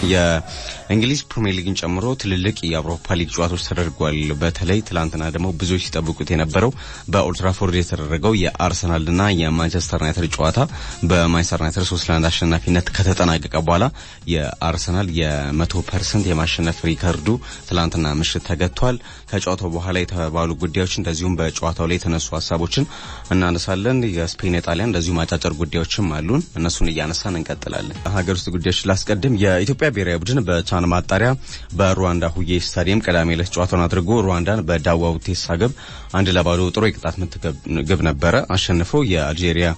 የእንግሊዝ ፕሪሚየር ሊግን ጨምሮ ትልልቅ የአውሮፓ ሊግ ጨዋታዎች ተደርጓል። በተለይ ትላንትና ደግሞ ብዙዎች ሲጠብቁት የነበረው በኦልትራፎርድ የተደረገው የአርሰናልና የማንቸስተር ዩናይትድ ጨዋታ በማንቸስተር ዩናይትድ ሶስት ለአንድ አሸናፊነት ከተጠናቀቀ በኋላ የአርሰናል የመቶ ፐርሰንት የማሸነፍ ሪከርዱ ትላንትና ምሽት ተገጥቷል። ከጨዋታው በኋላ የተባሉ ጉዳዮች እንደዚሁም በጨዋታው ላይ የተነሱ ሀሳቦችን እናነሳለን። የስፔን፣ የጣሊያን እንደዚሁም አጫጭር ጉዳዮችም አሉን። እነሱን እያነሳን እንቀጥላለን። ሀገር ውስጥ ጉዳዮች ላስቀድም። የኢትዮጵያ ብሔራዊ ቡድን በቻን ማጣሪያ በሩዋንዳ ሁዬ ስታዲየም ቅዳሜ ዕለት ጨዋታውን አድርጎ ሩዋንዳን በዳዋ ውቴሳ ግብ አንድ ለባዶ ጥሩ የቅጣት ምት ግብ ነበረ አሸንፈው የአልጄሪያ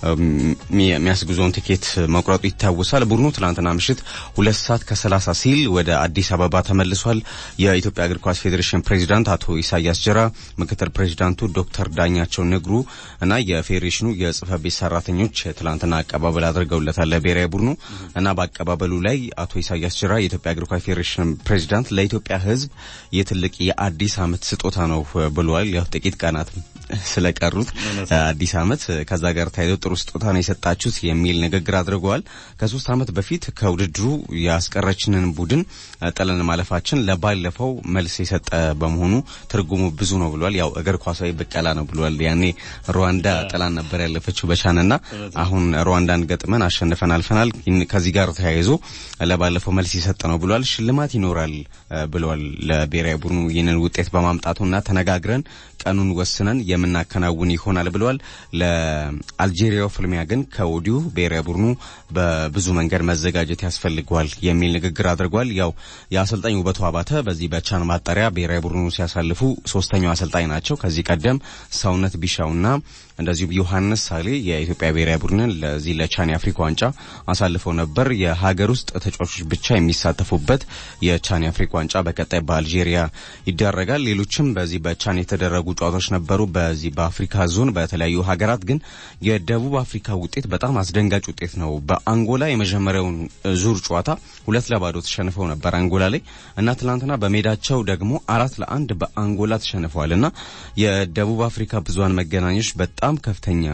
የሚያስጉዞውን ቲኬት መቁረጡ ይታወሳል። ቡድኑ ትላንትና ምሽት ሁለት ሰዓት ከሰላሳ ሲል ወደ አዲስ አበባ ተመልሷል። የኢትዮጵያ እግር ኳስ ፌዴሬሽን ፕሬዚዳንት አቶ ኢሳያስ ጅራ፣ ምክትል ፕሬዚዳንቱ ዶክተር ዳኛቸው ንግሩ እና የፌዴሬሽኑ የጽህፈት ቤት ሰራተኞች ትላንትና አቀባበል አድርገውለታል ለብሔራዊ ቡድኑ እና በአቀባበሉ ላይ አቶ ኢሳያስ ጅራ የኢትዮጵያ እግር ኳስ ፌዴሬሽን ፕሬዚዳንት ለኢትዮጵያ ሕዝብ የትልቅ የአዲስ ዓመት ስጦታ ነው ብለዋል። ያው ጥቂት ቀናት ስለቀሩት አዲስ ዓመት ከዛ ጋር ተያይዞ ጥሩ ስጦታ ነው የሰጣችሁት የሚል ንግግር አድርገዋል። ከሶስት ዓመት በፊት ከውድድሩ ያስቀረችንን ቡድን ጥለን ማለፋችን ለባለፈው መልስ የሰጠ በመሆኑ ትርጉሙ ብዙ ነው ብሏል። ያው እግር ኳሳዊ ብቀላ ነው ብሏል። ያኔ ሩዋንዳ ጥላን ነበር ያለፈችው በቻንና አሁን ሩዋንዳን ገጥመን አሸንፈን አልፈናል። ከዚህ ጋር ተያይዞ ለባለፈው መልስ የሰጠ ነው ብሏል። ሽልማት ይኖራል ብለዋል ለብሔራዊ ቡድኑ ይህንን ውጤት በማምጣቱና ተነጋግረን ቀኑን ወስነን የምናከናውን ይሆናል ብለዋል። ለአልጄሪያው ፍልሚያ ግን ከወዲሁ ብሔራዊ ቡድኑ በብዙ መንገድ መዘጋጀት ያስፈልገዋል የሚል ንግግር አድርጓል። ያው የአሰልጣኝ ውበቱ አባተ በዚህ በቻን ማጣሪያ ብሔራዊ ቡድኑ ሲያሳልፉ ሶስተኛው አሰልጣኝ ናቸው። ከዚህ ቀደም ሰውነት ቢሻውና እንደዚሁም ዮሐንስ ሳሌ የኢትዮጵያ ብሔራዊ ቡድንን ለዚህ ለቻን የአፍሪካ ዋንጫ አሳልፈው ነበር። የሀገር ውስጥ ተጫዋቾች ብቻ የሚሳተፉበት የቻን የአፍሪካ ዋንጫ በቀጣይ በአልጄሪያ ይደረጋል። ሌሎችም በዚህ በቻን የተደረጉ ጨዋታዎች ነበሩ። በዚህ በአፍሪካ ዞን በተለያዩ ሀገራት ግን የደቡብ አፍሪካ ውጤት በጣም አስደንጋጭ ውጤት ነው። በአንጎላ የመጀመሪያውን ዙር ጨዋታ ሁለት ለባዶ ተሸንፈው ነበር አንጎላ ላይ እና ትናንትና በሜዳቸው ደግሞ አራት ለአንድ በአንጎላ ተሸንፈዋል እና የደቡብ አፍሪካ ብዙሀን መገናኞች በጣም ከፍተኛ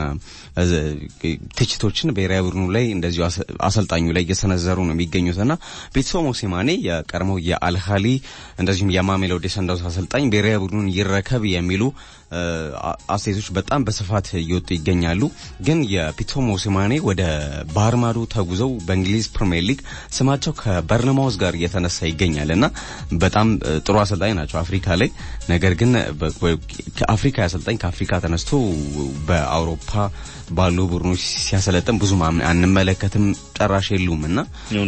ትችቶችን ብሔራዊ ቡድኑ ላይ እንደዚሁ አሰልጣኙ ላይ እየሰነዘሩ ነው የሚገኙትና ቤተሰብ ሞሴማኔ የቀድሞው የአልሃሊ እንደዚሁም የማሜሎዲ ሰንዳውስ አሰልጣኝ ብሔራዊ ቡድኑን ይረከብ የሚሉ አስተያየቶች በጣም በስፋት እየወጡ ይገኛሉ። ግን የፒቶ ሞሴማኔ ወደ ባህር ማዶ ተጉዘው በእንግሊዝ ፕሪሚየር ሊግ ስማቸው ከበርነማውዝ ጋር እየተነሳ ይገኛል እና በጣም ጥሩ አሰልጣኝ ናቸው አፍሪካ ላይ። ነገር ግን ከአፍሪካ አሰልጣኝ ከአፍሪካ ተነስቶ በአውሮፓ ባሉ ቡድኖች ሲያሰለጥን ብዙ አንመለከትም፣ ጨራሽ የሉም እና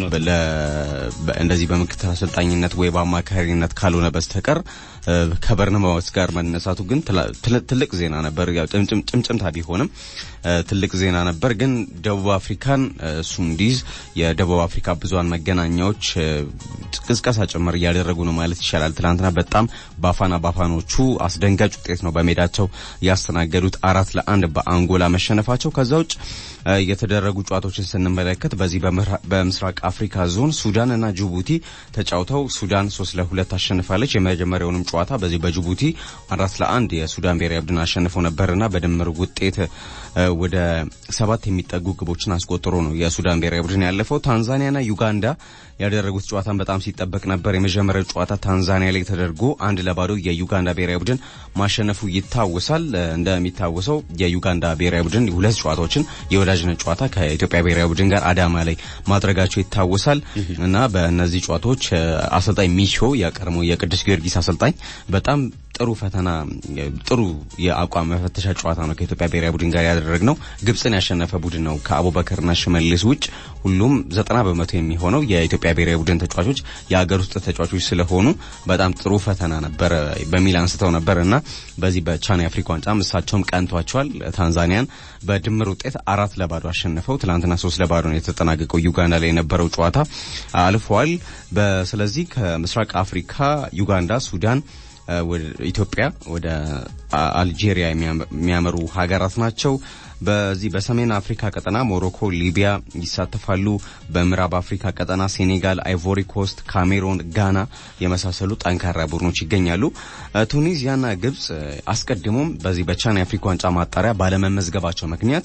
እንደዚህ በምክትል አሰልጣኝነት ወይ በአማካሪነት ካልሆነ በስተቀር ከበርነማውዝ ጋር መነሳቱ ግን ትልቅ ዜና ነበር። ያው ጭምጭምታ ቢሆንም ትልቅ ዜና ነበር። ግን ደቡብ አፍሪካን እሱ እንዲይዝ የደቡብ አፍሪካ ብዙሃን መገናኛዎች ቅስቀሳ ጭምር እያደረጉ ነው ማለት ይቻላል። ትናንትና በጣም ባፋና ባፋኖቹ አስደንጋጭ ውጤት ነው በሜዳቸው ያስተናገዱት አራት ለአንድ በአንጎላ መሸነፋቸው። ከዛ ውጭ የተደረጉ ጨዋታዎችን ስንመለከት በዚህ በምስራቅ አፍሪካ ዞን ሱዳን እና ጅቡቲ ተጫውተው ሱዳን ሶስት ለሁለት አሸንፋለች። የመጀመሪያውንም ጨዋታ በዚህ በጅቡቲ አራት ለአንድ የሱዳን ብሔራዊ ቡድን አሸንፈው ነበርና በድምር ውጤት ወደ ሰባት የሚጠጉ ግቦችን አስቆጥሮ ነው የሱዳን ብሔራዊ ቡድን ያለፈው። ታንዛኒያና ዩጋንዳ ያደረጉት ጨዋታን በጣም ሲጠበቅ ነበር። የመጀመሪያው ጨዋታ ታንዛኒያ ላይ ተደርጎ አንድ ለባዶ የዩጋንዳ ብሔራዊ ቡድን ማሸነፉ ይታወሳል። እንደሚታወሰው የዩጋንዳ ብሔራዊ ቡድን ሁለት ጨዋታዎችን የወዳጅነት ጨዋታ ከኢትዮጵያ ብሔራዊ ቡድን ጋር አዳማ ላይ ማድረጋቸው ይታወሳል እና በእነዚህ ጨዋታዎች አሰልጣኝ ሚሾ የቀድሞ የቅዱስ ጊዮርጊስ አሰልጣኝ በጣም ጥሩ ፈተና ጥሩ የአቋም መፈተሻ ጨዋታ ነው ከኢትዮጵያ ብሔራዊ ቡድን ጋር ያደረግነው። ግብጽን ያሸነፈ ቡድን ነው። ከአቡበከርና ሽመልስ ውጭ ሁሉም ዘጠና በመቶ የሚሆነው የኢትዮጵያ ብሔራዊ ቡድን ተጫዋቾች የሀገር ውስጥ ተጫዋቾች ስለሆኑ በጣም ጥሩ ፈተና ነበረ በሚል አንስተው ነበር እና በዚህ በቻን የአፍሪካ ዋንጫ እሳቸውም ቀንቷቸዋል። ታንዛኒያን በድምር ውጤት አራት ለባዶ አሸንፈው ትናንትና ሶስት ለባዶ ነው የተጠናቀቀው። ዩጋንዳ ላይ የነበረው ጨዋታ አልፈዋል። ስለዚህ ከምስራቅ አፍሪካ ዩጋንዳ፣ ሱዳን ኢትዮጵያ ወደ አልጄሪያ የሚያመሩ ሀገራት ናቸው። በዚህ በሰሜን አፍሪካ ቀጠና ሞሮኮ፣ ሊቢያ ይሳተፋሉ። በምዕራብ አፍሪካ ቀጠና ሴኔጋል፣ አይቮሪ ኮስት፣ ካሜሮን፣ ጋና የመሳሰሉ ጠንካራ ቡድኖች ይገኛሉ። ቱኒዚያና ግብጽ አስቀድሞም በዚህ በቻን የአፍሪካ ዋንጫ ማጣሪያ ባለመመዝገባቸው ምክንያት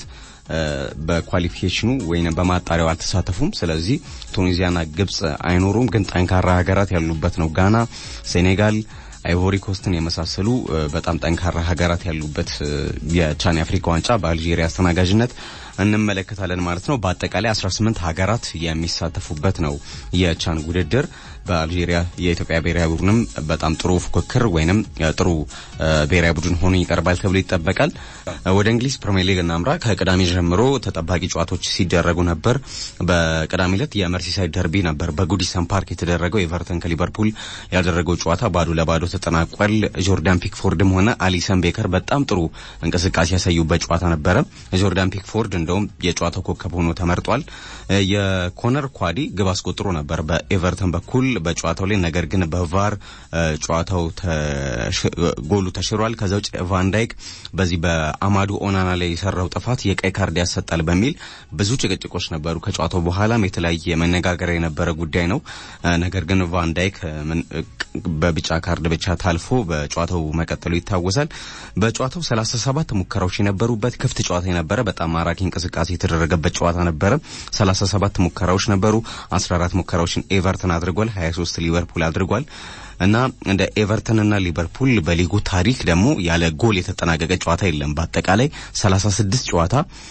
በኳሊፊኬሽኑ ወይም በማጣሪያው አልተሳተፉም። ስለዚህ ቱኒዚያና ግብጽ አይኖሩም። ግን ጠንካራ ሀገራት ያሉበት ነው። ጋና፣ ሴኔጋል አይቮሪ ኮስትን የመሳሰሉ በጣም ጠንካራ ሀገራት ያሉበት የቻን የአፍሪካ ዋንጫ በአልጄሪያ አስተናጋጅነት እንመለከታለን ማለት ነው። በአጠቃላይ 18 ሀገራት የሚሳተፉበት ነው የቻን ውድድር። በአልጄሪያ የኢትዮጵያ ብሔራዊ ቡድንም በጣም ጥሩ ፉክክር ወይንም ጥሩ ብሔራዊ ቡድን ሆኖ ይቀርባል ተብሎ ይጠበቃል። ወደ እንግሊዝ ፕሪሚየር ሊግ እናምራ። ከቅዳሜ ጀምሮ ተጠባቂ ጨዋታዎች ሲደረጉ ነበር። በቅዳሜ ዕለት የመርሲሳይድ ደርቢ ነበር በጉዲሰን ፓርክ የተደረገው። ኤቨርተን ከሊቨርፑል ያደረገው ጨዋታ ባዶ ለባዶ ተጠናቋል። ጆርዳን ፒክፎርድም ሆነ አሊሰን ቤከር በጣም ጥሩ እንቅስቃሴ ያሳዩበት ጨዋታ ነበረ። ጆርዳን ፒክፎርድ እንደውም የጨዋታው ኮከብ ሆኖ ተመርጧል። የኮነር ኳዲ ግብ አስቆጥሮ ነበር በኤቨርተን በኩል በጨዋታው ላይ ነገር ግን በቫር ጨዋታው ጎሉ ተሽሯል። ከዛ ውጭ ቫን ዳይክ በዚህ በአማዱ ኦናና ላይ የሰራው ጥፋት የቀይ ካርድ ያሰጣል በሚል ብዙ ጭቅጭቆች ነበሩ። ከጨዋታው በኋላም የተለያየ መነጋገር የነበረ ጉዳይ ነው። ነገር ግን ቫን ዳይክ በቢጫ ካርድ ብቻ ታልፎ በጨዋታው መቀጠሉ ይታወሳል። በጨዋታው 37 ሙከራዎች የነበሩበት ክፍት ጨዋታ የነበረ በጣም ማራኪ እንቅስቃሴ የተደረገበት ጨዋታ ነበረ። 37 ሙከራዎች ነበሩ። 14 ሙከራዎችን ኤቨርተን አድርጓል። 23 ሊቨርፑል አድርጓል። እና እንደ ኤቨርተንና ሊቨርፑል በሊጉ ታሪክ ደግሞ ያለ ጎል የተጠናቀቀ ጨዋታ የለም። በአጠቃላይ 36 ጨዋታ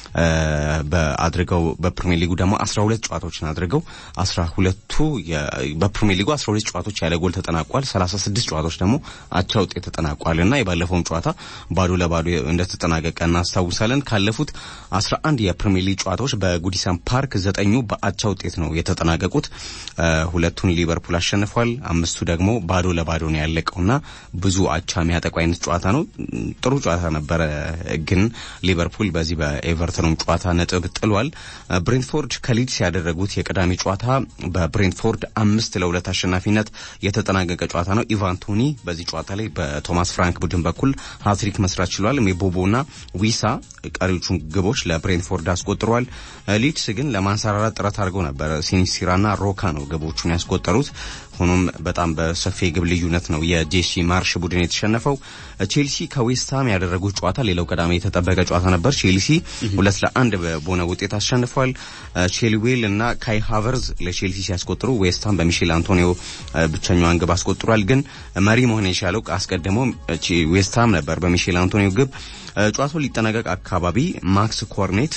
አድርገው በፕሪሚየር ሊጉ ደግሞ 12 ጨዋታዎችን አድርገው 12ቱ በፕሪሚየር ሊጉ 12 ጨዋታዎች ያለ ጎል ተጠናቋል። 36 ጨዋታዎች ደግሞ አቻ ውጤት ተጠናቋል እና የባለፈውን ጨዋታ ባዶ ለባዶ እንደተጠናቀቀ እናስታውሳለን። ካለፉት 11 የፕሪሚየር ሊግ ጨዋታዎች በጉዲሰን ፓርክ ዘጠኙ በአቻ ውጤት ነው የተጠናቀቁት። ሁለቱን ሊቨርፑል አሸንፏል። አምስቱ ደግሞ ባዶ ለባዶ ነው ያለቀውና ብዙ አቻ የሚያጠቁ አይነት ጨዋታ ነው። ጥሩ ጨዋታ ነበረ፣ ግን ሊቨርፑል በዚህ በኤቨርተኑም ጨዋታ ነጥብ ጥሏል። ብሬንትፎርድ ከሊድስ ያደረጉት የቅዳሜ ጨዋታ በብሬንትፎርድ አምስት ለሁለት አሸናፊነት የተጠናቀቀ ጨዋታ ነው። ኢቫን ቶኒ በዚህ ጨዋታ ላይ በቶማስ ፍራንክ ቡድን በኩል ሀትሪክ መስራት ችሏል። ሜቦቦና ዊሳ ቀሪዎቹን ግቦች ለብሬንትፎርድ አስቆጥረዋል። ሊድስ ግን ለማንሰራራት ጥረት አድርገው ነበር። ሲኒሲራና ሮካ ነው ግቦቹን ያስቆጠሩት። ሆኖም በጣም በሰፊ የግብ ልዩነት ነው የጄሲ ማርሽ ቡድን የተሸነፈው። ቼልሲ ከዌስትሃም ያደረጉት ጨዋታ ሌላው ቀዳሚ የተጠበቀ ጨዋታ ነበር። ቼልሲ ሁለት ለአንድ በሆነ ውጤት አሸንፏል። ቼልዌል እና ካይ ሃቨርዝ ለቼልሲ ሲያስቆጥሩ ዌስትሃም በሚሼል አንቶኒዮ ብቸኛዋን ግብ አስቆጥሯል። ግን መሪ መሆን የቻለው አስቀድሞ ዌስትሃም ነበር በሚሼል አንቶኒዮ ግብ። ጨዋታው ሊጠናቀቅ አካባቢ ማክስ ኮርኔት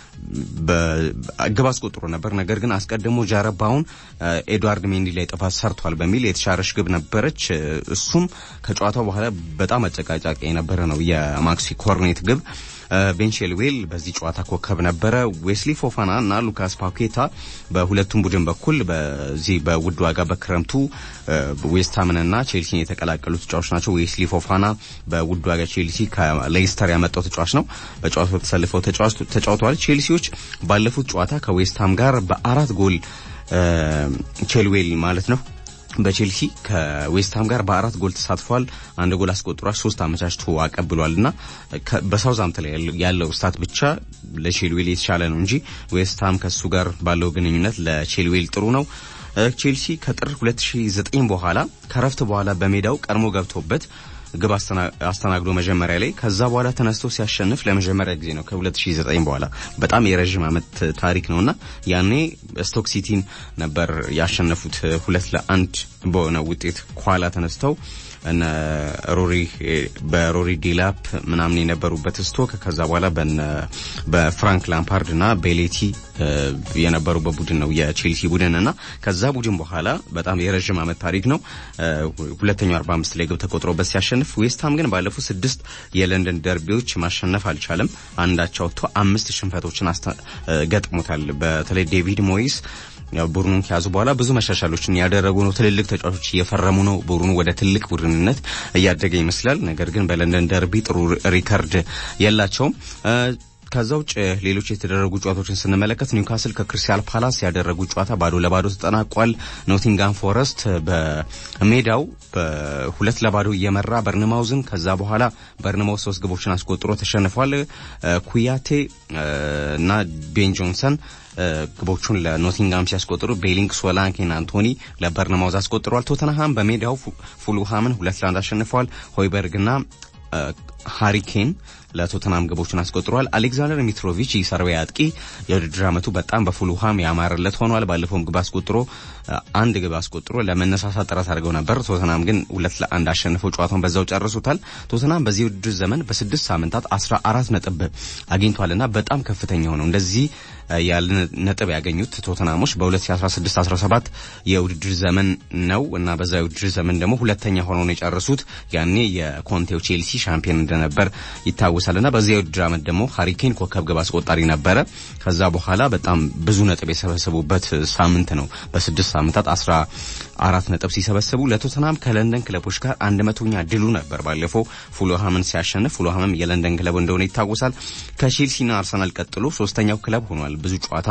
ግብ አስቆጥሮ ነበር። ነገር ግን አስቀድሞ ጃረባውን ኤድዋርድ ሜንዲ ላይ ጥፋት ሰርቷል በሚል የተሻረች ግብ ነበረች። እሱም ከጨዋታው በኋላ በጣም አጨቃጫቂ የነበረ ነው የማክሲ ኮርኔት ግብ። ቤን ቺልዌል በዚህ ጨዋታ ኮከብ ነበረ። ዌስሊ ፎፋና እና ሉካስ ፓኬታ በሁለቱም ቡድን በኩል በዚህ በውድ ዋጋ በክረምቱ ዌስትሃምንና ቼልሲን የተቀላቀሉ ተጫዋቾች ናቸው። ዌስሊ ፎፋና በውድ ዋጋ ቼልሲ ከሌስተር ያመጣው ተጫዋች ነው። በጨዋታው ተሰልፈው ተጫውተዋል። ቼልሲዎች ባለፉት ጨዋታ ከዌስትሃም ጋር በአራት ጎል ቼልዌል ማለት ነው በቼልሲ ከዌስትሃም ጋር በአራት ጎል ተሳትፏል። አንድ ጎል አስቆጥሯል። ሶስት አመቻችቶ አቀብሏል እና በሳውዛምፕተን ላይ ያለው ስታት ብቻ ለቼልዌል የተሻለ ነው እንጂ ዌስትሃም ከሱ ጋር ባለው ግንኙነት ለቼልዌል ጥሩ ነው። ቼልሲ ከጥር 2009 በኋላ ከረፍት በኋላ በሜዳው ቀድሞ ገብቶበት ግብ አስተናግዶ መጀመሪያ ላይ ከዛ በኋላ ተነስቶ ሲያሸንፍ ለመጀመሪያ ጊዜ ነው ከ2009 በኋላ በጣም የረዥም ዓመት ታሪክ ነውና ያኔ ስቶክ ሲቲን ነበር ያሸነፉት ሁለት ለአንድ በሆነ ውጤት ከኋላ ተነስተው እነ ሮሪ በሮሪ ዲላፕ ምናምን የነበሩበት ስቶክ ከዛ በኋላ በፍራንክ ላምፓርድ እና ቤሌቲ የነበሩበት ቡድን ነው የቼልሲ ቡድን እና ከዛ ቡድን በኋላ በጣም የረዥም ዓመት ታሪክ ነው። ሁለተኛው 45 ላይ ግብ ተቆጥሮበት ሲያሸንፍ፣ ዌስትሃም ግን ባለፉት ስድስት የለንደን ደርቢዎች ማሸነፍ አልቻለም። አንዳቸው ወጥቶ አምስት ሽንፈቶችን ገጥሞታል። በተለይ ዴቪድ ሞይስ ቡድኑን ከያዙ በኋላ ብዙ መሻሻሎችን ያደረጉ ነው። ትልልቅ ተጫዋቾች እየፈረሙ ነው። ቡድኑ ወደ ትልቅ ቡድንነት እያደገ ይመስላል። ነገር ግን በለንደን ደርቢ ጥሩ ሪከርድ የላቸውም። ከዛ ውጭ ሌሎች የተደረጉ ጨዋታዎችን ስንመለከት ኒውካስል ከክሪስታል ፓላስ ያደረጉ ጨዋታ ባዶ ለባዶ ተጠናቋል። ኖቲንጋም ፎረስት በሜዳው በሁለት ለባዶ እየመራ በርንማውዝን ከዛ በኋላ በርንማውዝ ሶስት ግቦችን አስቆጥሮ ተሸንፏል። ኩያቴ እና ቤን ጆንሰን ግቦቹን ለኖቲንጋም ሲያስቆጥሩ ቤሊንግ ሶላንኬን አንቶኒ ለበርንማውዝ አስቆጥሯል። ቶተንሃም በሜዳው ፉልሃምን ሁለት ለአንድ አሸንፏል። ሆይበርግና ሃሪኬን ለቶተናም ግቦችን አስቆጥሯል። አሌክዛንደር ሚትሮቪች የሰርቢያ አጥቂ የውድድር ዓመቱ በጣም በፉልሃም ያማረለት ሆኗል። ባለፈውም ግብ አስቆጥሮ አንድ ግብ አስቆጥሮ ለመነሳሳት ጥረት አድርገው ነበር። ቶተናም ግን ሁለት ለአንድ አሸንፈው ጨዋታውን በዛው ጨርሱታል። ቶተናም በዚህ ውድድር ዘመን በስድስት ሳምንታት አስራ አራት ነጥብ አግኝቷልና በጣም ከፍተኛ ሆነው እንደዚህ ያለ ነጥብ ያገኙት ቶተናሞች በ2016-17 የውድድር ዘመን ነው እና በዛ የውድድር ዘመን ደግሞ ሁለተኛ ሆነው ነው የጨረሱት። ያኔ የኮንቴው ቼልሲ ሻምፒዮን እንደነበር ይታወሳል እና በዚያ የውድድር ዓመት ደግሞ ሃሪኬን ኮከብ ግብ አስቆጣሪ ነበረ። ከዛ በኋላ በጣም ብዙ ነጥብ የሰበሰቡበት ሳምንት ነው። በስድስት ሳምንታት አስራ አራት ነጥብ ሲሰበስቡ ለቶተናም ከለንደን ክለቦች ጋር አንድ መቶኛ ድሉ ነበር። ባለፈው ፉልሃምን ሲያሸንፍ ፉልሃምም የለንደን ክለብ እንደሆነ ይታወሳል። ከቼልሲና አርሰናል ቀጥሎ ሶስተኛው ክለብ ሆኗል። ብዙ ጨዋታ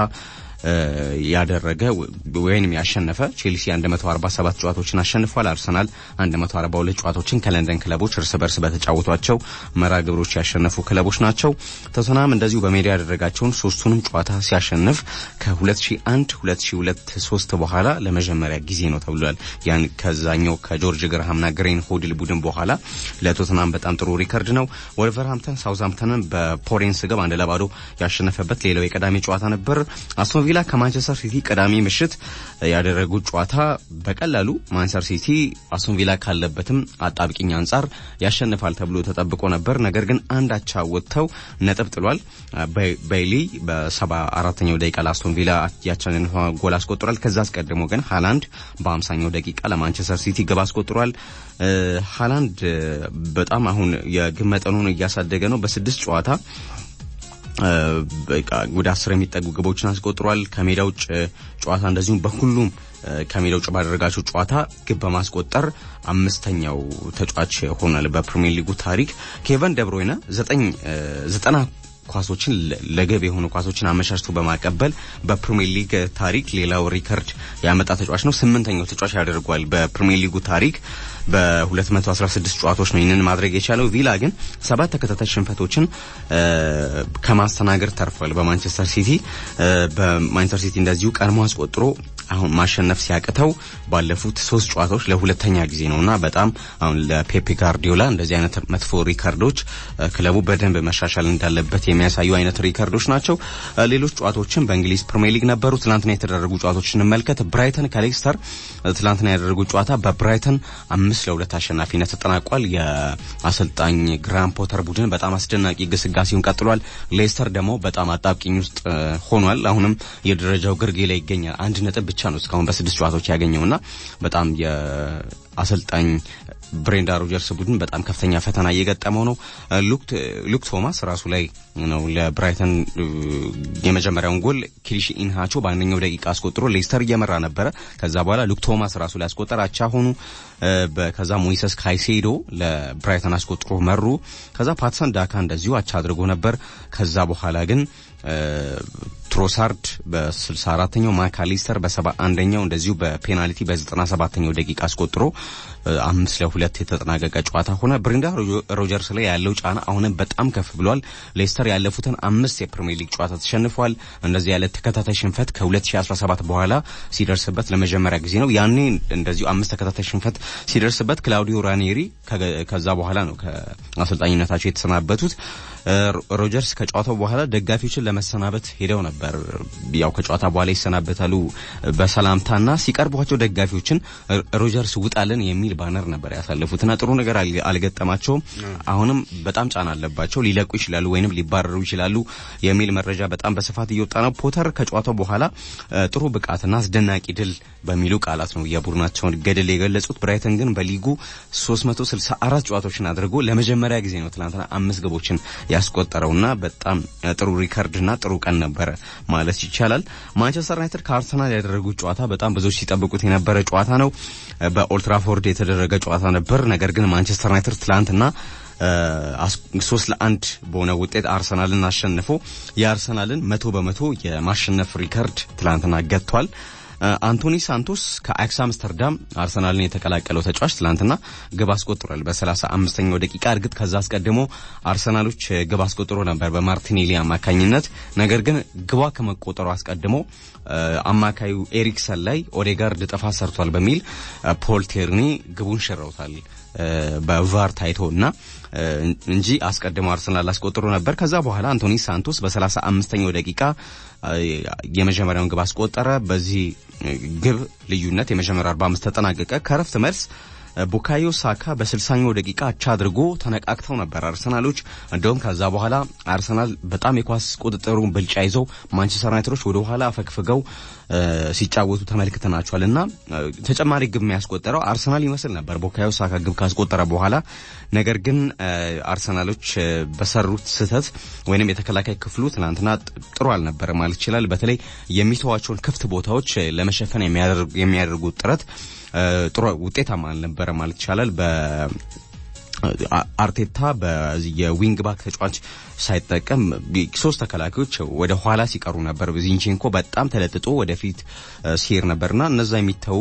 ያደረገ ወይንም ያሸነፈ ቼልሲ 147 ጨዋታዎችን አሸንፏል። አርሰናል 142 ጨዋታዎችን ከለንደን ክለቦች እርስ በርስ በተጫወቷቸው መርሃ ግብሮች ያሸነፉ ክለቦች ናቸው። ቶተንሃም እንደዚሁ በሜዳ ያደረጋቸውን ሶስቱንም ጨዋታ ሲያሸንፍ ከ2001 2002 3 በኋላ ለመጀመሪያ ጊዜ ነው ተብሏል። ያን ከዛኛው ከጆርጅ ግርሃምና ግሬን ሆድል ቡድን በኋላ ለቶተንሃም በጣም ጥሩ ሪከርድ ነው። ወልቨርሃምተን ሳውዝሃምተንን በፖሬንስ ግብ አንድ ለባዶ ያሸነፈበት ሌላው የቀዳሚ ጨዋታ ነበር። አስቶን ቪላ ከማንቸስተር ሲቲ ቅዳሜ ምሽት ያደረጉት ጨዋታ በቀላሉ ማንቸስተር ሲቲ አስቶን ቪላ ካለበትም አጣብቂኝ አንጻር ያሸንፋል ተብሎ ተጠብቆ ነበር። ነገር ግን አንድ አቻ ወጥተው ነጥብ ጥሏል። ባይሊ በሰባ አራተኛው ደቂቃ ለአስቶን ቪላ ያቻንን ጎል አስቆጥሯል። ከዛ አስቀድሞ ግን ሃላንድ በአምሳኛው ደቂቃ ለማንቸስተር ሲቲ ግብ አስቆጥሯል። ሃላንድ በጣም አሁን የግብ መጠኑን እያሳደገ ነው። በስድስት ጨዋታ ወደ አስር የሚጠጉ ግቦችን አስቆጥሯል። ከሜዳ ውጭ ጨዋታ እንደዚሁም በሁሉም ከሜዳ ውጭ ባደረጋቸው ጨዋታ ግብ በማስቆጠር አምስተኛው ተጫዋች ሆኗል በፕሪሚየር ሊጉ ታሪክ። ኬቨን ደብሮይነ ዘጠኝ ዘጠና ኳሶችን ለግብ የሆኑ ኳሶችን አመቻችቶ በማቀበል በፕሪሚየር ሊግ ታሪክ ሌላው ሪከርድ ያመጣ ተጫዋች ነው። ስምንተኛው ተጫዋች ያደርጓል በፕሪሚየር ሊጉ ታሪክ በ216 ጨዋታዎች ነው ይህንን ማድረግ የቻለው። ቪላ ግን ሰባት ተከታታይ ሽንፈቶችን ከማስተናገድ ተርፏል። በማንቸስተር ሲቲ በማንቸስተር ሲቲ እንደዚሁ ቀድሞ አስቆጥሮ አሁን ማሸነፍ ሲያቅተው ባለፉት ሶስት ጨዋታዎች ለሁለተኛ ጊዜ ነውና በጣም አሁን ለፔፔ ጋርዲዮላ እንደዚህ አይነት መጥፎ ሪከርዶች ክለቡ በደንብ መሻሻል እንዳለበት የሚያሳዩ አይነት ሪከርዶች ናቸው። ሌሎች ጨዋታዎችን በእንግሊዝ ፕሪሚየር ሊግ ነበሩ። ትናንትና የተደረጉ ጨዋታዎች እንመልከት። ብራይተን ከሌስተር ትናንትና ያደረጉት ጨዋታ በብራይተን አምስት ለሁለት አሸናፊነት ተጠናቋል። የአሰልጣኝ ግራም ፖተር ቡድን በጣም አስደናቂ ግስጋሴውን ቀጥሏል። ሌስተር ደግሞ በጣም አጣብቂኝ ውስጥ ሆኗል። አሁንም የደረጃው ግርጌ ላይ ይገኛል። አንድ ነጥብ ብቻ ነው እስካሁን በስድስት ጨዋታዎች ያገኘውና በጣም የአሰልጣኝ ብሬንዳ ሮጀርስ ቡድን በጣም ከፍተኛ ፈተና እየገጠመው ነው። ሉክ ቶማስ ራሱ ላይ ነው ለብራይተን የመጀመሪያውን ጎል ኪሪሺ ኢንሃቾ በአንደኛው ደቂቃ አስቆጥሮ ሌስተር እየመራ ነበረ። ከዛ በኋላ ሉክ ቶማስ ራሱ ላይ አስቆጠር፣ አቻ ሆኑ። ከዛ ሞይሰስ ካይሴዶ ለብራይተን አስቆጥሮ መሩ። ከዛ ፓትሰን ዳካ እንደዚሁ አቻ አድርጎ ነበር። ከዛ በኋላ ግን ትሮሳርድ በ64ኛው ማካሊስተር በ71ኛው እንደዚሁ በፔናልቲ በ97ኛው ደቂቃ አስቆጥሮ አምስት ለሁለት የተጠናቀቀ ጨዋታ ሆነ። ብሬንዳ ሮጀርስ ላይ ያለው ጫና አሁንም በጣም ከፍ ብሏል። ሌስተር ያለፉትን አምስት የፕሪሚየር ሊግ ጨዋታ ተሸንፏል። እንደዚህ ያለ ተከታታይ ሽንፈት ከ2017 በኋላ ሲደርስበት ለመጀመሪያ ጊዜ ነው። ያኔ እንደዚሁ አምስት ተከታታይ ሽንፈት ሲደርስበት ክላውዲዮ ራኔሪ ከዛ በኋላ ነው ከአሰልጣኝነታቸው የተሰናበቱት። ሮጀርስ ከጨዋታው በኋላ ደጋፊዎችን ለመሰናበት ሄደው ነበር። ያው ከጨዋታ በኋላ ይሰናበታሉ በሰላምታና ሲቀርቧቸው ደጋፊዎችን ሮጀርስ ውጣልን የሚል ባነር ነበር ያሳለፉትና ጥሩ ነገር አልገጠማቸውም። አሁንም በጣም ጫና አለባቸው። ሊለቁ ይችላሉ ወይንም ሊባረሩ ይችላሉ የሚል መረጃ በጣም በስፋት እየወጣ ነው። ፖተር ከጨዋታው በኋላ ጥሩ ብቃትና አስደናቂ ድል በሚሉ ቃላት ነው የቡድናቸውን ገድል የገለጹት። ብራይተን ግን በሊጉ 364 ጨዋታዎችን አድርጎ ለመጀመሪያ ጊዜ ነው ትናንትና አምስት ግቦችን ያስቆጠረውና በጣም ጥሩ ሪከርድና ጥሩ ቀን ነበረ ማለት ይቻላል። ማንቸስተር ዩናይትድ ከአርሰናል ያደረጉት ጨዋታ በጣም ብዙዎች ሲጠብቁት የነበረ ጨዋታ ነው። በኦልትራፎርድ የተደረገ ጨዋታ ነበር። ነገር ግን ማንቸስተር ዩናይትድ ትላንትና ሶስት ለአንድ በሆነ ውጤት አርሰናልን አሸንፎ የአርሰናልን መቶ በመቶ የማሸነፍ ሪከርድ ትላንትና ገጥቷል። አንቶኒ ሳንቶስ ከአያክስ አምስተርዳም አርሰናልን የተቀላቀለው ተጫዋች ትላንትና ግብ አስቆጥሯል በሰላሳ አምስተኛው ደቂቃ። እርግጥ ከዛ አስቀድሞ አርሰናሎች ግብ አስቆጥሮ ነበር በማርቲኔሊ አማካኝነት። ነገር ግን ግቧ ከመቆጠሩ አስቀድሞ አማካዩ ኤሪክሰን ላይ ኦዴጋርድ ጥፋት ሰርቷል በሚል ፖል ቴርኒ ግቡን ሽረውታል በቫር ታይቶ እና እንጂ አስቀድሞ አርሰናል አስቆጥሮ ነበር። ከዛ በኋላ አንቶኒ ሳንቶስ በሰላሳ አምስተኛው ደቂቃ የመጀመሪያውን ግብ አስቆጠረ። በዚህ ግብ ልዩነት የመጀመሪያው 45 ተጠናቀቀ። ከረፍት መልስ ቡካዮ ሳካ በስልሳኛው ደቂቃ አቻ አድርጎ ተነቃቅተው ነበር አርሰናሎች። እንደውም ከዛ በኋላ አርሰናል በጣም የኳስ ቁጥጥሩን ብልጫ ይዘው ማንቸስተር ዩናይትዶች ወደ ኋላ አፈግፍገው ሲጫወቱ ተመልክተናቸዋል እና ተጨማሪ ግብ የሚያስቆጠረው አርሰናል ይመስል ነበር ቡካዮ ሳካ ግብ ካስቆጠረ በኋላ። ነገር ግን አርሰናሎች በሰሩት ስህተት ወይንም የተከላካይ ክፍሉ ትናንትና ጥሩ አልነበረ ማለት ይችላል። በተለይ የሚተዋቸውን ክፍት ቦታዎች ለመሸፈን የሚያደርጉት ጥረት ጥሩ ውጤታማ አልነበረ ማለት ይቻላል። አርቴታ በዚህ የዊንግ ባክ ተጫዋች ሳይጠቀም ሶስት ተከላካዮች ወደ ኋላ ሲቀሩ ነበር። ዚንቼንኮ በጣም ተለጥጦ ወደፊት ሲሄድ ነበርና እነዛ የሚተዉ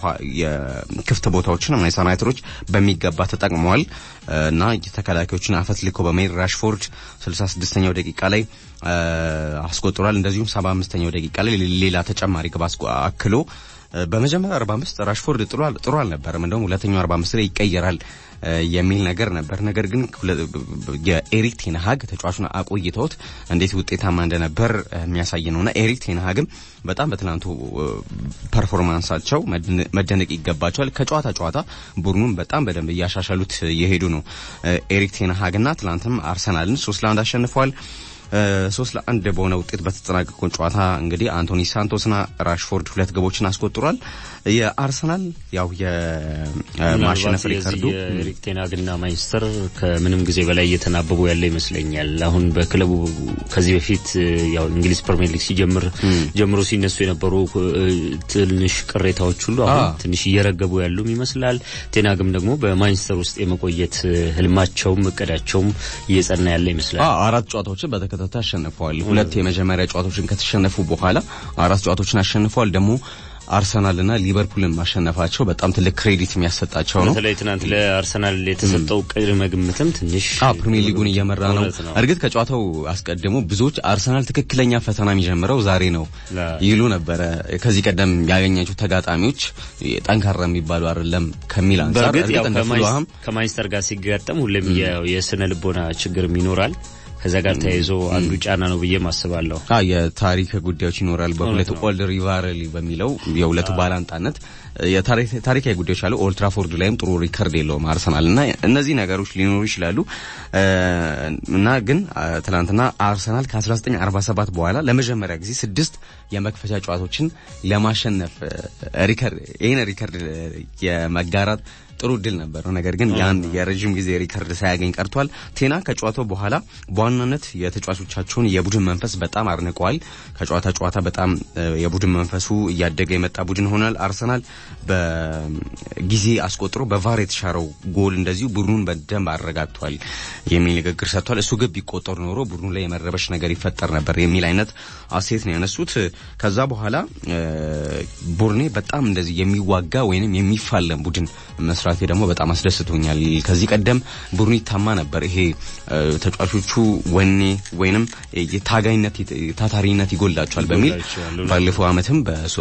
የክፍት ቦታዎችን ማንቸስተር ዩናይትዶች በሚገባ ተጠቅመዋል እና ተከላካዮችን አፈትልኮ በመሄድ ራሽፎርድ 66ኛው ደቂቃ ላይ አስቆጥሯል። እንደዚሁም 75ኛው ደቂቃ ላይ ሌላ ተጨማሪ ግብ አክሎ በመጀመሪያ 45 ራሽፎርድ ጥሩ አልነበረም። እንደውም ሁለተኛው 45 ላይ ይቀየራል የሚል ነገር ነበር። ነገር ግን የኤሪክ ቴንሃግ ተጫዋቹን አቆይተውት እንዴት ውጤታማ እንደነበር የሚያሳይ ነውና ኤሪክ ቴንሃግም በጣም በትናንቱ ፐርፎርማንሳቸው መደነቅ ይገባቸዋል። ከጨዋታ ጨዋታ ቡድኑን በጣም በደንብ እያሻሻሉት የሄዱ ነው ኤሪክ ቴንሃግና ትናንትም አርሰናልን ሶስት ለአንድ አሸንፈዋል። ሶስት ለአንድ በሆነ ውጤት በተጠናቀቀው ጨዋታ እንግዲህ አንቶኒ ሳንቶስና ራሽፎርድ ሁለት ግቦችን አስቆጥሯል። የአርሰናል ያው የማሸነፍ ሪከርዱ የኤሪክ ቴን ሃግና ማንቸስተር ከምንም ጊዜ በላይ እየተናበቡ ያለ ይመስለኛል። አሁን በክለቡ ከዚህ በፊት ያው እንግሊዝ ፕሪሚየር ሊግ ሲጀምር ጀምሮ ሲነሱ የነበሩ ትንሽ ቅሬታዎች ሁሉ አሁን ትንሽ እየረገቡ ያሉም ይመስላል። ቴን ሃግም ደግሞ በማንቸስተር ውስጥ የመቆየት ህልማቸውም እቅዳቸውም እየጸና ያለ ይመስላል። አራት ጨዋታዎችን በተከታታይ አሸንፈዋል። ሁለት የመጀመሪያ ጨዋታዎችን ከተሸነፉ በኋላ አራት ጨዋታዎችን አሸንፈዋል ደግሞ አርሰናልና ሊቨርፑልን ማሸነፋቸው በጣም ትልቅ ክሬዲት የሚያሰጣቸው ነው። በተለይ ትናንት ለአርሰናል የተሰጠው ቅድመ ግምትም ትንሽ ፕሪሚየር ሊጉን እየመራ ነው። እርግጥ ከጨዋታው አስቀድሞ ብዙዎች አርሰናል ትክክለኛ ፈተና የሚጀምረው ዛሬ ነው ይሉ ነበረ። ከዚህ ቀደም ያገኛቸው ተጋጣሚዎች ጠንካራ የሚባሉ አይደለም ከሚል አንጻር እርግጥ ከማንቸስተር ጋር ሲጋጠም ሁሌም የስነ ልቦና ችግርም ይኖራል። ከዛ ጋር ተያይዞ አንዱ ጫና ነው ብዬ ማስባለሁ። አ የታሪክ ጉዳዮች ይኖራል። በሁለቱ ኦልድ ሪቫይራሊ በሚለው የሁለቱ ባላንጣነት ታሪካዊ ጉዳዮች አሉ። ኦልድ ትራፎርድ ላይም ጥሩ ሪከርድ የለውም አርሰናል እና እነዚህ ነገሮች ሊኖሩ ይችላሉ እና ግን ትናንትና አርሰናል ከ1947 በኋላ ለመጀመሪያ ጊዜ ስድስት የመክፈቻ ጨዋታዎችን ለማሸነፍ ሪከርድ ይህን ሪከርድ የመጋራት ጥሩ ድል ነበረው። ነገር ግን ያን የረጅም ጊዜ ሪከርድ ሳያገኝ ቀርቷል። ቴና ከጨዋታው በኋላ በዋናነት የተጫዋቾቻቸውን የቡድን መንፈስ በጣም አድንቀዋል። ከጨዋታ ጨዋታ በጣም የቡድን መንፈሱ እያደገ የመጣ ቡድን ሆኗል። አርሰናል በጊዜ አስቆጥሮ በቫር የተሻረው ጎል እንደዚሁ ቡድኑን በደንብ አረጋግቷል የሚል ንግግር ሰጥቷል። እሱ ግብ ቢቆጠር ኖሮ ቡድኑ ላይ የመረበሽ ነገር ይፈጠር ነበር የሚል አይነት አስተያየት ነው ያነሱት። ከዛ በኋላ ቡርኔ በጣም እንደዚህ የሚዋጋ ወይንም የሚፋለም ቡድን መስራቴ ደግሞ በጣም አስደስቶኛል። ከዚህ ቀደም ቡድኑ ይታማ ነበር። ይሄ ተጫዋቾቹ ወኔ ወይንም የታጋይነት ታታሪነት ይጎላቸዋል በሚል ባለፈው ዓመትም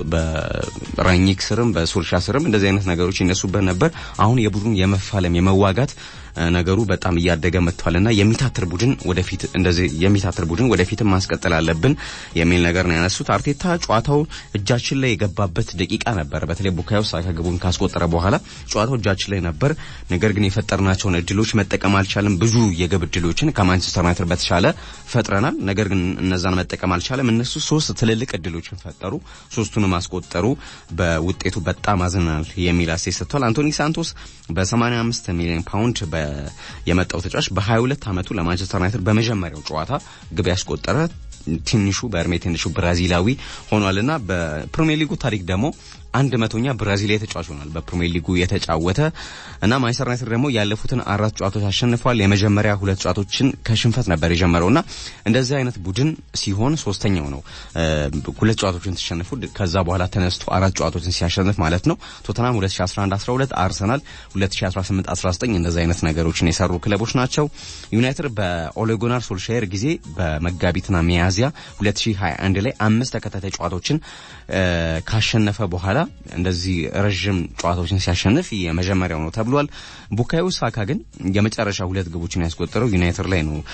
በራኒክ ስርም በሶልሻ ስርም እንደዚህ አይነት ነገሮች ይነሱበት ነበር። አሁን የቡድኑ የመፋለም የመዋጋት ነገሩ በጣም እያደገ መጥቷልና የሚታትር ቡድን ወደፊት እንደዚህ የሚታትር ቡድን ወደፊትም ማስቀጠል አለብን የሚል ነገር ነው ያነሱት። አርቴታ ጨዋታው እጃችን ላይ የገባበት ደቂቃ ነበር። በተለይ ቡካዮ ሳካ ግቡን ካስቆጠረ በኋላ ጨዋታው እጃችን ላይ ነበር። ነገር ግን የፈጠርናቸውን እድሎች መጠቀም አልቻለም። ብዙ የግብ እድሎችን ከማንቸስተር ዩናይትድ በተሻለ ፈጥረናል። ነገር ግን እነዛን መጠቀም አልቻለም። እነሱ ሶስት ትልልቅ እድሎችን ፈጠሩ፣ ሶስቱንም አስቆጠሩ። በውጤቱ በጣም አዝናል የሚል አስተያየት ሰጥቷል። አንቶኒ ሳንቶስ በ85 ሚሊዮን ፓውንድ የመጣው ተጫዋች በ22 ዓመቱ ለማንቸስተር ዩናይትድ በመጀመሪያው ጨዋታ ግብ ያስቆጠረ ትንሹ በእድሜ ትንሹ ብራዚላዊ ሆኗልና በፕሪሚየር ሊጉ ታሪክ ደግሞ አንድ መቶኛ ብራዚላዊ ተጫዋች ሆኗል በፕሪሚየር ሊጉ የተጫወተ እና ማንቸስተር ዩናይትድ ደግሞ ያለፉትን አራት ጨዋታዎች አሸንፏል። የመጀመሪያ ሁለት ጨዋታዎችን ከሽንፈት ነበር የጀመረው እና እንደዚህ አይነት ቡድን ሲሆን ሶስተኛው ነው ሁለት ጨዋታዎችን ተሸንፉ ከዛ በኋላ ተነስቶ አራት ጨዋታዎችን ሲያሸንፍ ማለት ነው። ቶተናም 2011 12 አርሰናል 2018 19 እንደዚህ አይነት ነገሮችን የሰሩ ክለቦች ናቸው። ዩናይትድ በኦሌጎናር ሶልሻየር ጊዜ በመጋቢትና ሚያዝያ 2021 ላይ አምስት ተከታታይ ጨዋታዎችን ካሸነፈ በኋላ እንደዚህ ረዥም ጨዋታዎችን ሲያሸንፍ የመጀመሪያው ነው ተብሏል። ቡካዮ ሳካ ግን የመጨረሻ ሁለት ግቦችን ያስቆጠረው ዩናይትድ ላይ ነው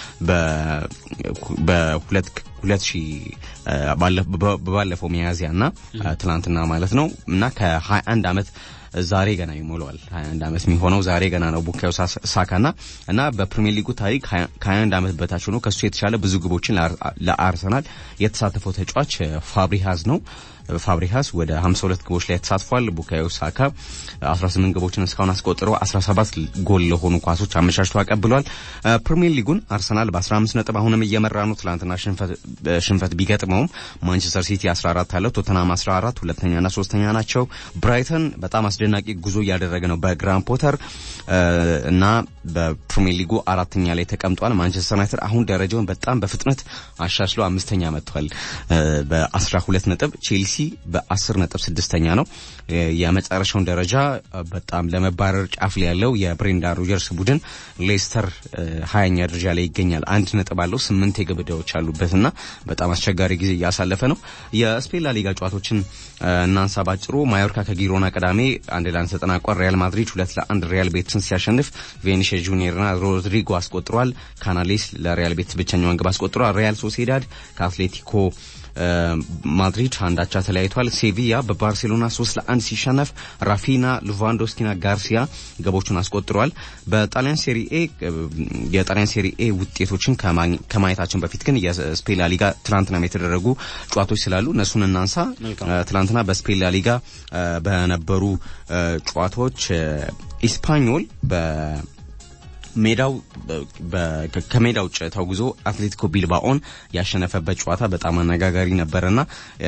በሁለት ሁለት ሺህ ባለፈው ሚያዝያ እና ትላንትና ማለት ነው እና ከ21 ዓመት ዛሬ ገና ይሞላዋል 21 ዓመት የሚሆነው ዛሬ ገና ነው ቡካዮ ሳካና እና በፕሪሚየር ሊጉ ታሪክ ከ21 ዓመት በታች ሆኖ ከሱ የተሻለ ብዙ ግቦችን ለአርሰናል የተሳተፈው ተጫዋች ፋብሪሃዝ ነው። ፋብሪሃስ ወደ 52 ግቦች ላይ ተሳትፏል። ቡካዮ ሳካ 18 ግቦችን እስካሁን አስቆጥሮ 17 ጎል ለሆኑ ኳሶች አመቻችቶ አቀብሏል። ፕሪሚየር ሊጉን አርሰናል በ15 ነጥብ አሁንም እየመራ ነው። ትላንትና ሽንፈት ቢገጥመውም ማንቸስተር ሲቲ 14 አለው፣ ቶተናም 14 ሁለተኛና ሶስተኛ ናቸው። ብራይተን በጣም አስደናቂ ጉዞ እያደረገ ነው በግራን ፖተር እና በፕሪሚየር ሊጉ አራተኛ ላይ ተቀምጧል። ማንቸስተር ዩናይትድ አሁን ደረጃውን በጣም በፍጥነት አሻሽሎ አምስተኛ መጥቷል በ12 ነጥብ ቼልሲ በአስር ነጥብ ስድስተኛ ነው። የመጨረሻውን ደረጃ በጣም ለመባረር ጫፍ ላይ ያለው የብሬንዳን ሮጀርስ ቡድን ሌስተር ሀያኛ ደረጃ ላይ ይገኛል። አንድ ነጥብ አለው። ስምንት የግብ ዕዳዎች አሉበትና በጣም አስቸጋሪ ጊዜ እያሳለፈ ነው። የስፔን ላሊጋ ጨዋታዎችን እናንሳ ባጭሩ። ማዮርካ ከጊሮና ቅዳሜ አንድ ለአንድ ተጠናቋል። ሪያል ማድሪድ ሁለት ለአንድ ሪያል ቤትስን ሲያሸንፍ ቬኒሽ ጁኒየርና ሮድሪጎ አስቆጥሯል። ካናሌስ ለሪያል ቤትስ ብቸኛውን ግብ አስቆጥሯል። ሪያል ሶሴዳድ ከአትሌቲኮ ማድሪድ አንዳቻ ተለያይቷል። ሴቪያ በባርሴሎና ሶስት ለአንድ ሲሸነፍ ራፊና፣ ሉቫንዶስኪና ጋርሲያ ግቦቹን አስቆጥረዋል። በጣሊያን ሴሪኤ የጣሊያን ሴሪኤ ውጤቶችን ከማየታችን በፊት ግን የስፔን ላሊጋ ትናንትና የተደረጉ ጨዋታዎች ስላሉ እነሱን እናንሳ። ትናንትና በስፔን ላሊጋ በነበሩ ጨዋታዎች ኢስፓኞል በ ሜዳው ከሜዳ ውጭ ተጉዞ አትሌቲኮ ቢልባኦን ያሸነፈበት ጨዋታ በጣም አነጋጋሪ ነበርና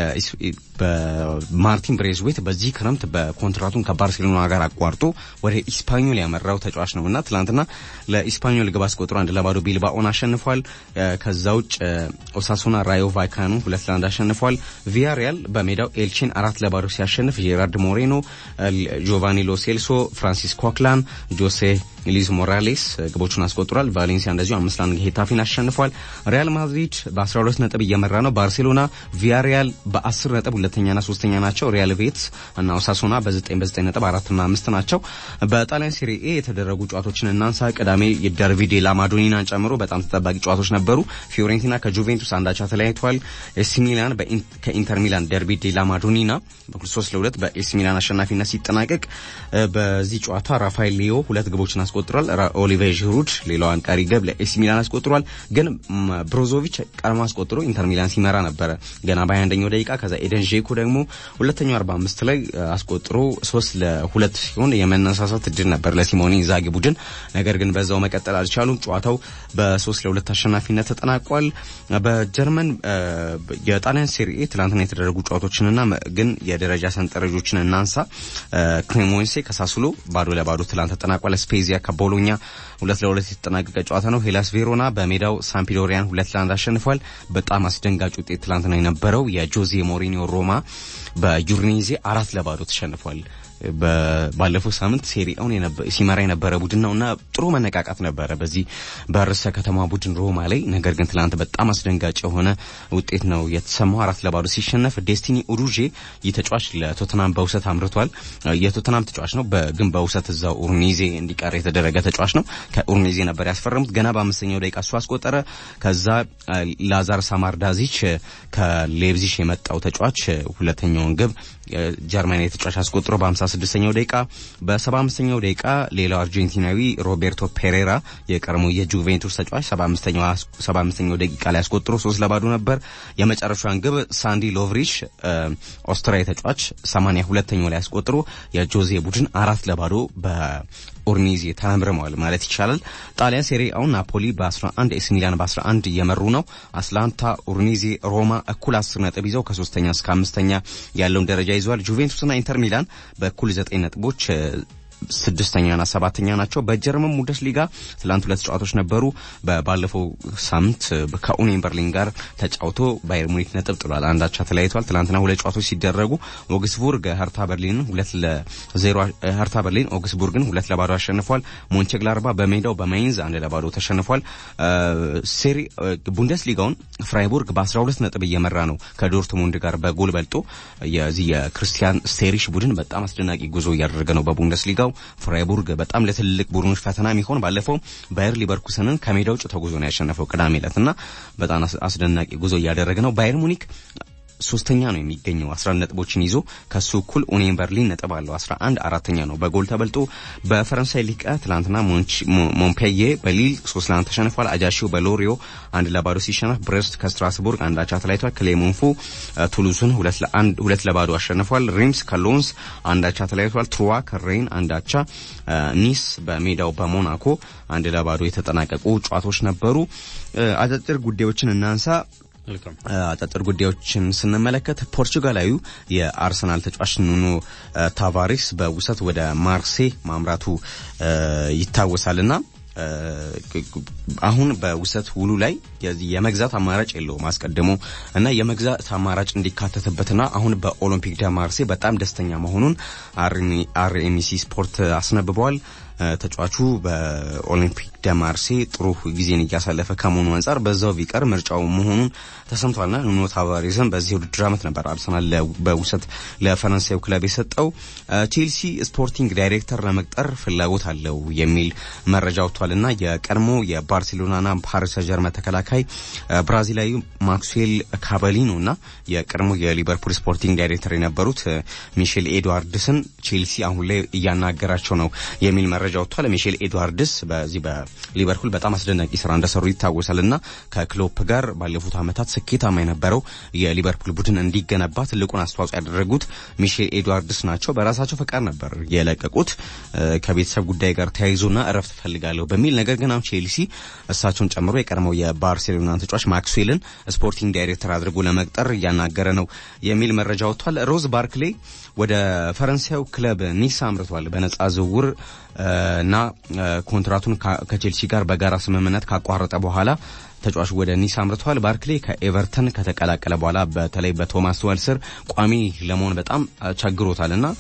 በማርቲን ብሬዝዌት በዚህ ክረምት በኮንትራቱን ከባርሴሎና ጋር አቋርጦ ወደ ኢስፓኞል ያመራው ተጫዋች ነውና ትላንትና ለኢስፓኞል ግብ አስቆጥሮ አንድ ለባዶ ቢልባኦን አሸንፏል። ከዛ ውጭ ኦሳሱና ራዮ ቫይካኑ ሁለት ለአንድ አሸንፏል። ቪያሪያል በሜዳው ኤልቺን አራት ለባዶ ሲያሸንፍ ጄራርድ ሞሬኖ፣ ጆቫኒ ሎሴልሶ፣ ፍራንሲስ ኮክላን፣ ጆሴ ሊዝ ሞራሌስ ግቦቹን አስቆጥሯል። ቫሌንሲያ እንደዚሁ አምስት ለአንድ ሄታፊን አሸንፏል። ሪያል ማድሪድ በ12 ነጥብ እየመራ ነው። ባርሴሎና፣ ቪያሪያል በ10 ነጥብ ሁለተኛና ሶስተኛ ናቸው። ሪያል ቤትስ እና ኦሳሱና በ9 በ9 ነጥብ አራትና አምስት ናቸው። በጣሊያን ሴሪኤ የተደረጉ ጨዋታዎችን እናንሳ። ቅዳሜ የደርቢ ዴላ ማዶኒናን ጨምሮ በጣም ተጠባቂ ጨዋታዎች ነበሩ። ፊዮሬንቲና ከጁቬንቱስ አንዳቻ ተለያይተዋል። ኤሲ ሚላን ከኢንተር ሚላን ደርቢ ዴላ ማዶኒና በ3 ለ2 በኤሲ ሚላን አሸናፊነት ሲጠናቀቅ በዚህ ጨዋታ ራፋኤል ሊዮ ሁለት ግቦችን አስቆጥሯል። ኦሊቬር žiሩድ ሌላዋን ቀሪ ግብ ለኤሲ ሚላን አስቆጥሯል። ግን ብሮዞቪች ቀድሞ አስቆጥሮ ኢንተር ሚላን ሲመራ ነበረ ገና በ21ኛው ደቂቃ። ከዛ ኤደን ዤኮ ደግሞ ሁለተኛው 45 ላይ አስቆጥሮ ሶስት ለሁለት ሲሆን የመነሳሳት እድል ነበር ለሲሞኔ ኢንዛጊ ቡድን። ነገር ግን በዛው መቀጠል አልቻሉም። ጨዋታው በሶስት ለሁለት አሸናፊነት ተጠናቋል። በጀርመን የጣሊያን ሴሪኤ ትላንትና የተደረጉ ጨዋታዎችንና ግን የደረጃ ሰንጠረዦችን እናንሳ። ክሬሞንሴ ከሳሱሎ ባዶ ለባዶ ትላንት ተጠናቋል። ስፔዚያ ከቦሎኛ ሁለት ለሁለት የተጠናቀቀ ጨዋታ ነው። ሄላስ ቬሮና በሜዳው ሳምፒዶሪያን ሁለት ለአንድ አሸንፏል። በጣም አስደንጋጭ ውጤት ትላንትና የነበረው የጆዜ ሞሪኒዮ ሮማ በዩሪኔዜ አራት ለባዶ ተሸንፏል። ባለፈው ሳምንት ሴሪአውን ሲመራ የነበረ ቡድን ነው እና ጥሩ መነቃቃት ነበረ በዚህ በርዕሰ ከተማ ቡድን ሮማ ላይ። ነገር ግን ትላንት በጣም አስደንጋጭ የሆነ ውጤት ነው የተሰማው። አራት ለባዶ ሲሸነፍ ዴስቲኒ ኡሩዤ ይህ ተጫዋች ለቶተናም በውሰት አምርቷል። የቶተናም ተጫዋች ነው፣ ግን በውሰት እዛው ኡርኔዜ እንዲቀር የተደረገ ተጫዋች ነው። ከኡርኔዜ ነበር ያስፈረሙት። ገና በአምስተኛው ደቂቃ እሱ አስቆጠረ። ከዛ ላዛር ሳማርዳዚች ከሌብዚሽ የመጣው ተጫዋች ሁለተኛውን ግብ ጀርመናዊ ተጫዋች አስቆጥሮ በ56ኛው ደቂቃ በ75ኛው ደቂቃ ሌላው አርጀንቲናዊ ሮቤርቶ ፔሬራ የቀድሞ የጁቬንቱስ ተጫዋች 75ኛው ደቂቃ ላይ አስቆጥሮ ሶስት ለባዶ ነበር። የመጨረሻውን ግብ ሳንዲ ሎቭሪሽ ኦስትሪያዊ ተጫዋች 82ኛው ላይ አስቆጥሮ የጆዜ ቡድን አራት ለባዶ ኡርኒዜ ተመርመዋል ማለት ይቻላል። ጣሊያን ሴሪ አውን ናፖሊ በ11 ኤሲ ሚላን በ11 እየመሩ ነው። አትላንታ፣ ኡርኒዜ፣ ሮማ እኩል 10 ነጥብ ይዘው ከሶስተኛ እስከ አምስተኛ ያለውን ደረጃ ይዘዋል። ጁቬንቱስና ኢንተር ሚላን በእኩል 9 ነጥቦች ስድስተኛና ሰባተኛ ናቸው። በጀርመን ቡንደስሊጋ ትላንት ሁለት ጨዋታዎች ነበሩ። ባለፈው ሳምንት ከኡኒየን በርሊን ጋር ተጫውቶ ባየር ሙኒክ ነጥብ ጥሏል። አንዳቻ ተለያይቷል። ትላንትና ሁለት ጨዋታዎች ሲደረጉ ኦግስቡርግ ሀርታ በርሊን ሁለት ለዜሮ ሀርታ በርሊን ኦግስቡርግን ሁለት ለባዶ አሸንፏል። ሞንቸግላርባ በሜዳው በማይንዝ አንድ ለባዶ ተሸንፏል። ሴሪ ቡንደስሊጋውን ፍራይቡርግ በ12 ነጥብ እየመራ ነው ከዶርትሙንድ ጋር በጎል በልጦ የዚህ የክርስቲያን ስቴሪሽ ቡድን በጣም አስደናቂ ጉዞ እያደረገ ነው በቡንደስሊጋው ፍራይቡርግ በጣም ለትልልቅ ቡድኖች ፈተና የሚሆን ባለፈው ባየር ሊቨርኩሰንን ከሜዳ ውጭ ተጉዞ ነው ያሸነፈው ቅዳሜ ዕለት እና በጣም አስደናቂ ጉዞ እያደረገ ነው። ባየር ሙኒክ ሶስተኛ ነው የሚገኘው 11 ነጥቦችን ይዞ ከሱ እኩል ኡኒየን በርሊን ነጥብ አለው 11 አራተኛ ነው በጎል ተበልጦ በፈረንሳይ ሊጋ ትላንትና ሞንፔዬ በሊል 3 ለአንድ ተሸንፏል አጃሺው በሎሪዮ አንድ ለባዶ ሲሸነፍ ብሬስት ከስትራስቡርግ አንድ አቻ ተለያይቷል ክሌሞንፎ ቱሉዝን ሁለት ለአንድ ሁለት ለባዶ አሸንፏል ሪምስ ከሎንስ አንድ አቻ ተለያይቷል ትሩዋ ከሬን አንድ አቻ ኒስ በሜዳው በሞናኮ አንድ ለባዶ የተጠናቀቁ ጨዋታዎች ነበሩ አጫጭር ጉዳዮችን እናንሳ አጫጭር ጉዳዮችን ስንመለከት ፖርቹጋላዊው የአርሰናል ተጫዋች ኑኖ ታቫሬስ በውሰት ወደ ማርሴ ማምራቱ ይታወሳልና አሁን በውሰት ውሉ ላይ የመግዛት አማራጭ የለውም አስቀድሞ እና የመግዛት አማራጭ እንዲካተትበትና አሁን በኦሎምፒክ ደ ማርሴ በጣም ደስተኛ መሆኑን አርኤምሲ ስፖርት አስነብበዋል። ተጫዋቹ በኦሊምፒክ ደ ማርሴ ጥሩ ጊዜን እያሳለፈ ከመሆኑ አንጻር በዛው ቢቀር ምርጫው መሆኑን ተሰምቷልና ኑኖ ታቫሬዝን በዚህ ውድድር ዓመት ነበር አርሰናል በውሰት ለፈረንሳዩ ክለብ የሰጠው። ቼልሲ ስፖርቲንግ ዳይሬክተር ለመቅጠር ፍላጎት አለው የሚል መረጃ ወጥቷልና የቀድሞ የባርሴሎናና ፓሪስ ጀርመን ተከላካይ ብራዚላዊ ማክስዌል ካበሊኖና የቀድሞ የሊቨርፑል ስፖርቲንግ ዳይሬክተር የነበሩት ሚሼል ኤድዋርድስን ቼልሲ አሁን ላይ እያናገራቸው ነው የሚል መረጃ ወጥቷል። ሚሼል ኤድዋርድስ በዚህ በሊቨርፑል በጣም አስደናቂ ስራ እንደሰሩ ይታወሳል እና ከክሎፕ ጋር ባለፉት ዓመታት ስኬታማ የነበረው የሊቨርፑል ቡድን እንዲገነባ ትልቁን አስተዋጽኦ ያደረጉት ሚሼል ኤድዋርድስ ናቸው። በራሳቸው ፈቃድ ነበር የለቀቁት ከቤተሰብ ጉዳይ ጋር ተያይዞና እረፍት ፈልጋለሁ በሚል ነገር ግን አሁን ቼልሲ እሳቸውን ጨምሮ የቀድሞው የባርሴሎና ተጫዋች ማክስዌልን ስፖርቲንግ ዳይሬክተር አድርጎ ለመቅጠር እያናገረ ነው የሚል መረጃ ወጥቷል። ሮዝ ባርክሌ ወደ ፈረንሳዩ ክለብ ኒስ አምርቷል በነጻ ዝውውር እና ኮንትራቱን ከቼልሲ ጋር በጋራ ስምምነት ካቋረጠ በኋላ ተጫዋቹ ወደ ኒስ አምርተዋል። ባርክሌ ከኤቨርተን ከተቀላቀለ በኋላ በተለይ በቶማስ ቱኸል ስር ቋሚ ለመሆን በጣም ቸግሮታል እና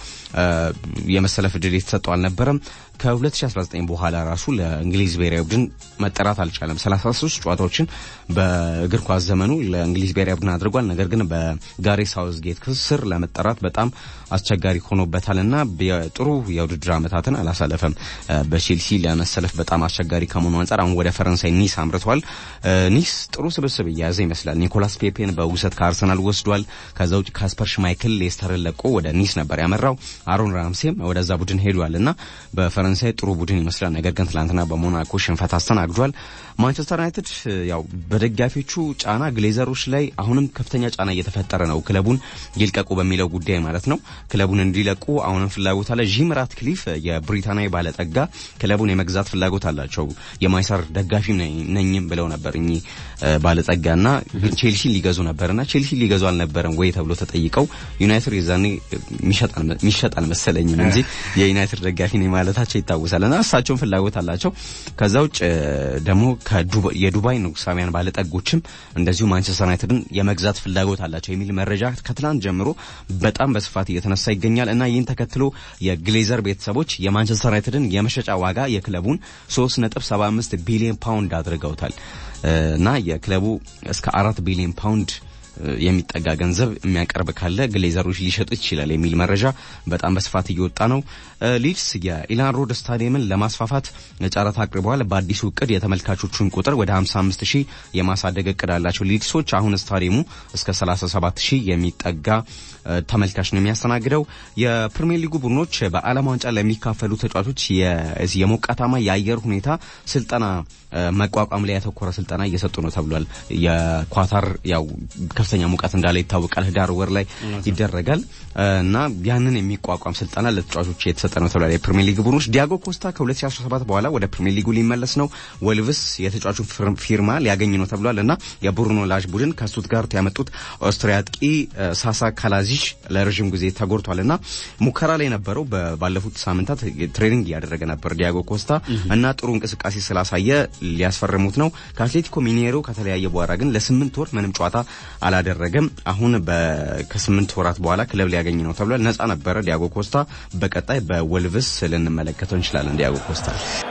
የመሰለፍ ዕድል የተሰጠው አልነበረም። ከ2019 በኋላ ራሱ ለእንግሊዝ ብሔራዊ ቡድን መጠራት አልቻለም። 33 ጨዋታዎችን በእግር ኳስ ዘመኑ ለእንግሊዝ ብሔራዊ ቡድን አድርጓል። ነገር ግን በጋሪ ሳውዝጌት ስር ለመጠራት በጣም አስቸጋሪ ሆኖበታል እና ጥሩ የውድድር ዓመታትን አላሳለፈም። በቼልሲ ለመሰለፍ በጣም አስቸጋሪ ከመሆኑ አንጻር አሁን ወደ ፈረንሳይ ኒስ አምርቷል። ኒስ ጥሩ ስብስብ እየያዘ ይመስላል። ኒኮላስ ፔፔን በውሰት ከአርሰናል ወስዷል። ከዛ ውጭ ካስፐር ሽማይክል ሌስተርን ለቆ ወደ ኒስ ነበር ያመራው። አሮን ራምሴም ወደዛ ቡድን ሄዷል እና በፈረንሳይ ጥሩ ቡድን ይመስላል። ነገር ግን ትላንትና በሞናኮ ሽንፈት አስተናግዷል። ማንቸስተር ዩናይትድ ያው በደጋፊዎቹ ጫና ግሌዘሮች ላይ አሁንም ከፍተኛ ጫና እየተፈጠረ ነው። ክለቡን ይልቀቁ በሚለው ጉዳይ ማለት ነው። ክለቡን እንዲለቁ አሁንም ፍላጎት አለ። ጂም ራትክሊፍ የብሪታንያዊ ባለጠጋ ክለቡን የመግዛት ፍላጎት አላቸው። የማይሰር ደጋፊ ነኝም ብለው ነበር እኚህ ባለጠጋና ግን ቼልሲ ሊገዙ ነበርና ቼልሲ ሊገዙ አልነበረም ወይ ተብሎ ተጠይቀው ዩናይትድ የዛኔ ሚሸጥ አልመሰለኝም እንጂ የዩናይትድ ደጋፊ ነኝ ማለታቸው ይታወሳል። እና እሳቸውን ፍላጎት አላቸው። ከዛ ውጭ ደግሞ የዱባይ ንጉሳውያን ባለጠጎችም እንደዚሁ ማንቸስተር ዩናይትድን የመግዛት ፍላጎት አላቸው የሚል መረጃ ከትላንት ጀምሮ በጣም በስፋት እየተነሳ ይገኛል እና ይህን ተከትሎ የግሌዘር ቤተሰቦች የማንቸስተር ዩናይትድን የመሸጫ ዋጋ የክለቡን 3.75 ቢሊዮን ፓውንድ አድርገውታል እና የክለቡ እስከ አራት ቢሊዮን ፓውንድ የሚጠጋ ገንዘብ የሚያቀርብ ካለ ግሌዘሮች ሊሸጡት ይችላል የሚል መረጃ በጣም በስፋት እየወጣ ነው። ሊድስ የኢላን ሮድ ስታዲየምን ለማስፋፋት ጨረታ አቅርበዋል። በአዲሱ እቅድ የተመልካቾቹን ቁጥር ወደ 55 ሺህ የማሳደግ እቅድ አላቸው። ሊድሶች አሁን ስታዲየሙ እስከ 37 ሺህ የሚጠጋ ተመልካች ነው የሚያስተናግደው። የፕሪሚየር ሊጉ ቡድኖች በዓለም ዋንጫ ለሚካፈሉ ተጫዋቾች የሞቃታማ የአየር ሁኔታ ስልጠና መቋቋም ላይ ያተኮረ ስልጠና እየሰጡ ነው ተብሏል። የኳታር ያው ከፍተኛ ሙቀት እንዳለ ይታወቃል። ህዳር ወር ላይ ይደረጋል እና ያንን የሚቋቋም ስልጠና ለተጫዋቾች የተሰጠ ነው ተብሏል። የፕሪሚየር ሊግ ቡድኖች ዲያጎ ኮስታ ከ2017 በኋላ ወደ ፕሪሚየር ሊጉ ሊመለስ ነው። ወልቭስ የተጫዋቹን ፊርማ ሊያገኝ ነው ተብሏል እና የቡርኖ ላጅ ቡድን ከስቱትጋርት ያመጡት ኦስትሪያ አጥቂ ሳሳ ካላዚሽ ለረዥም ጊዜ ተጎድቷል እና ሙከራ ላይ የነበረው ባለፉት ሳምንታት ትሬኒንግ እያደረገ ነበር ዲያጎ ኮስታ እና ጥሩ እንቅስቃሴ ስላሳየ ሊያስፈርሙት ነው። ከአትሌቲኮ ሚኔሮ ከተለያየ በኋላ ግን ለስምንት ወር ምንም ጨዋታ አላደረገም። አሁን ከስምንት ወራት በኋላ ክለብ ሊያገኝ ነው ተብሏል። ነጻ ነበረ ዲያጎ ኮስታ። በቀጣይ በወልቭስ ልንመለከተው እንችላለን ዲያጎ ኮስታ።